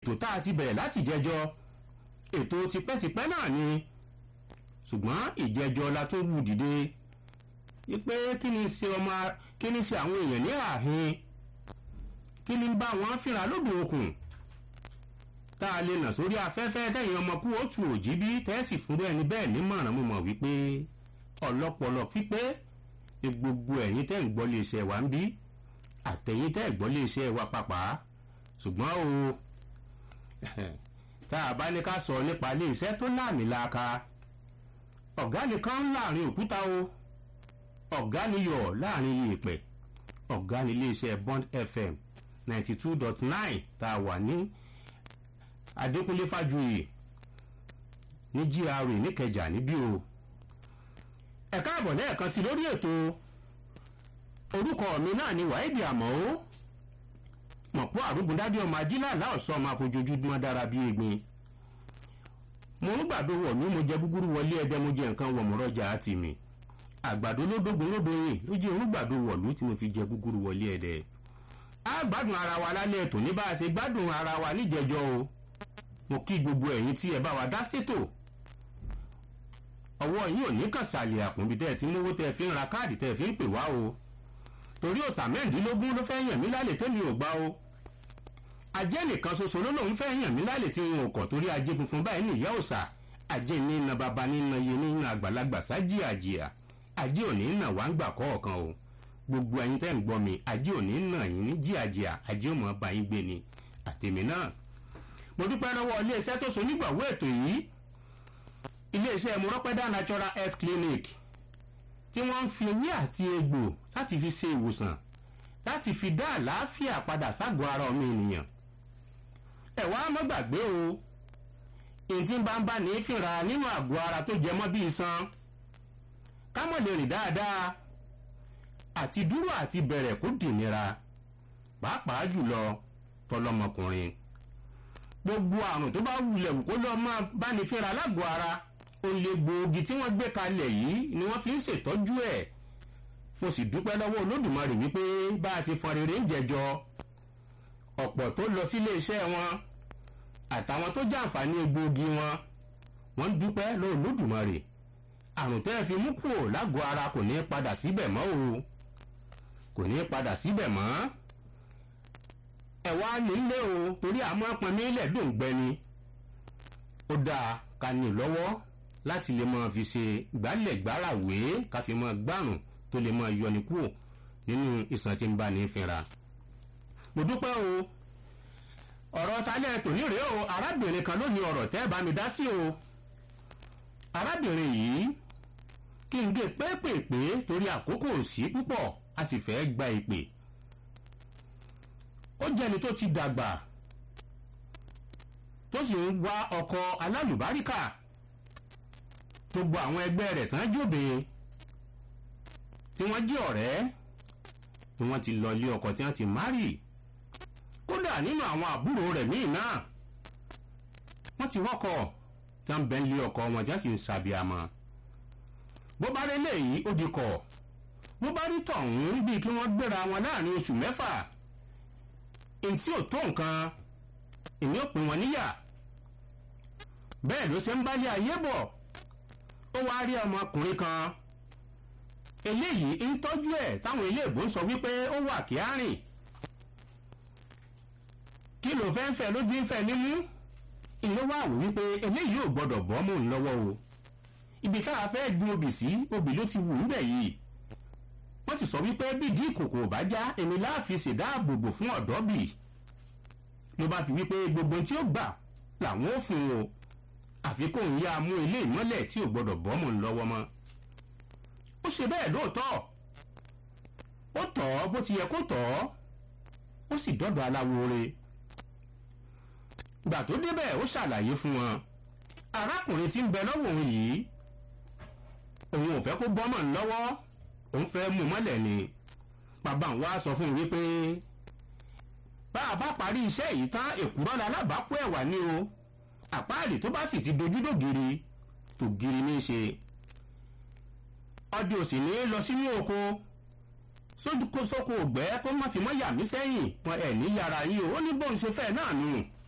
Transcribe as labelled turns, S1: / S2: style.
S1: ètò tá a ti bẹ̀rẹ̀ láti jẹjọ ètò tipẹ́tipẹ́ náà ni ṣùgbọ́n ìjẹjọ la tó wù dìde wípé kí ni ṣe ọmọ kí ni ṣe àwọn èèyàn ní ààhin kí ni bá wọn fìrà lódò okùn tá a lè nà sórí afẹ́fẹ́ tẹ̀yìn ọmọ kú ó tu òjì bí tẹ́sì fúnrú ẹni bẹ́ẹ̀ nímọ̀ràn mo mọ̀ wípé ọlọ́pọlọ pípé ni gbogbo ẹ̀yin tẹ́ ń gbọ́ lé iṣẹ́ wa ń bí àtẹ̀yìn tẹ́ ń gbọ́ lé iṣẹ́ wa pàápàá ṣùgbọ́n o tá a bá ní ká sọ nípa ilé iṣẹ́ tó láàmì laaka ọ̀gá nìkan ń láàrin òkúta o ọ̀gá niyọ̀ láàrin yèèpẹ̀ ọ̀gá ní iléeṣẹ́ bond fm ninety two dot nine tá a wà ní adékúnlé fájuyì ní gra níkẹjà níbí o ẹ káàbọ̀ lẹ́ẹ̀kan sí lórí ètò orúkọ mi náà ni wàhídì àmọ́ ó mọ̀pọ̀ àrùbùndádé ọmọ ajílàlá ọ̀sán ọmọ àfojújúmọ́ dára bíi egbin mo ń gbàdo wọ̀ mí mo jẹ gúgúrú wọlé ẹdẹ mo jẹ nǹkan wọ̀ mọ́rọ́jà àti mi àgbàdo lódógun lódóyin ló jẹ́ orúgbàdo wọ̀lú tí mo fi jẹ gúgúrú wọlé ẹdẹ a gbádùn ara wa lálẹ́ ètò ní bá a ṣe gbádùn ara wa níjẹjọ́ o mo kí gbogbo ẹ̀yin tí ẹ bá wa dá sétò ọwọ́ yín ò ní kàn sàlẹ̀ àpòǹbí tẹ́ ẹ ti mówó tẹ́ ẹ fi ń ra káàdì tẹ́ ẹ fi ń pè wá o torí òsà mẹ́rìndínlógún ló fẹ́ yàn mí lálẹ́ tẹ́mi ò gbá o ajé nìkan ṣoṣo ló lòun fẹ́ yàn mí lálẹ́ tí n ò kọ̀ torí ajé funfun báyìí ní ìyá òsà ajé ní iná baba ní iná iye ní iná àgbàlagbà sájì àjìyà ajé òní nà wá ń gbà kọ̀ọ̀kan o gbogbo ẹ̀yin tẹ́ ń gbọ́ mi ajé òní nà yín ní jíàjìyà ajé ò mọ̀ bá yín gbé ni àtèmi náà mo dúpẹ́ lọ́wọ́ iléeṣẹ́ tó so nígbàwó ètò yìí iléeṣẹ́ mọ́rọ́pẹ́dá natural health clinic tí wọ́n ń fi ewé àti egbò láti fi ṣe ìwòsàn láti fi dá àlàáfíà padà ságọ́ ara ọmọ ènìyàn ẹ wá má gbàgbé o ìtì bá ń bá ní fìrà nínú àgọ́ ara tó jẹ mọ́ bí iṣan ká mọ̀ lè rìn dáadáa àti dúró àti bẹ̀rẹ̀ kó dìnira pàápàá jùlọ tọlọmọkùnrin gbogbo àrùn tó bá wulẹ̀ wù kó lọ́ọ́ máa bá ní fìrà lágọ̀ọ́ ara olè gbòógì tí wọ́n gbé kalẹ̀ yìí ni wọ́n fi ń ṣètọ́jú ẹ̀ mo sì dúpẹ́ lọ́wọ́ olódùmarè wípé bá a ṣe fọn rere ń jẹjọ ọ̀pọ̀ tó lọ sílé iṣẹ́ wọn àtàwọn tó jàǹfààní egbòogi wọn wọ́n ń dúpẹ́ lọ́wọ́ olódùmarè àrùn tẹ́ ẹ fi mú kúrò lágọ̀ọ́ ara kò ní padà síbẹ̀ mọ́ o kò ní padà síbẹ̀ mọ́ ẹ wá nílé o torí àmọ́ pọnmi ilẹ̀ dùn gbẹni ó dáa ká ní lọ́wọ́ láti lè máa fi ṣe gbálẹ̀gbáràwé ká fi máa gbárùn tó lè máa yọni kúrò nínú ìsàn tí ń bá ní fínra. mo dúpẹ́ o ọ̀rọ̀ talẹ̀ tòní rèé o arábìnrin kan ló ní ọ̀rọ̀ tẹ́ bá mi dá sí o arábìnrin yìí kí n gé pépèpé torí àkókò sí púpọ̀ a sì fẹ́ gba ìpè ó jẹ́ni tó ti dàgbà tó sì ń wá ọkọ alálùbáríkà gbogbo àwọn ẹgbẹ́ rẹ̀ tán jòbe tí wọ́n jẹ́ ọ̀rẹ́ ni wọ́n ti lọ ilé ọkọ tí wọ́n ti márì kódà nínú àwọn àbúrò rẹ̀ míì náà wọ́n ti rọ́kọ̀ tí wọ́n bẹ́ ń lé ọkọ wọn tí wọ́n sì ń ṣàbíamọ bó bá rí eléyìí ó di kọ̀ bó bá rí tọ̀hún bíi kí wọ́n gbéra wọn láàrin oṣù mẹ́fà èyí tí ò tó nǹkan èmi ò pín wọn níyà bẹ́ẹ̀ ló ṣe ń bálé ayé bọ̀ ó wá rí ọmọkùnrin kan eléyìí ń tọ́jú ẹ̀ táwọn iléèbó ń sọ wípé ó wà kí á rìn kí ló fẹ́ ń fẹ́ lójú ń fẹ́ nímú ìlú wà wò wípé eléyìí ò gbọ́dọ̀ bọ́ mò ń lọ́wọ́ o ibi káà fẹ́ gbin obì sí obì ló ti wù ń bẹ̀ yìí wọ́n sì sọ wípé bídìí ìkòkò ò bá já èmi láàfin ṣèdáàbòbò fún ọ̀dọ́ bì ló bá fi wípé gbogbo tí ó gbà làwọn ò fún o àfi kó ń yá mú ilé ìmọ́lẹ̀ tí ò gbọ́dọ̀ bọ́ mọ̀ ń lọ́wọ́ mọ́ ó ṣe bẹ́ẹ̀ lóòótọ́ ó tọ̀ ọ́ bó ti yẹ kó tọ̀ ọ́ ó sì dọ́dọ̀ aláwo re gbà tó débẹ̀ ó ṣàlàyé fún wọn arákùnrin tí ń bẹ lọ́wọ́ òun yìí òun ò fẹ́ kó bọ́ mọ̀ ń lọ́wọ́ òun fẹ́ mú mọ́lẹ̀ ni bàbá òun wá sọ fún un wípé bá a bá parí iṣẹ́ yìí tán èkúrọ́ la lábàákú ẹ̀wà ni o àpáàlì tó bá sì ti dojú dògiri tògiri ní í ṣe ọdẹ òsì ní lọ sínú oko sóko ògbẹ́ kó má fi mọ́ yà mí sẹ́yìn wọn ẹ̀ ní yàrá yìí o ó ní bóun ṣe fẹ́ náà nù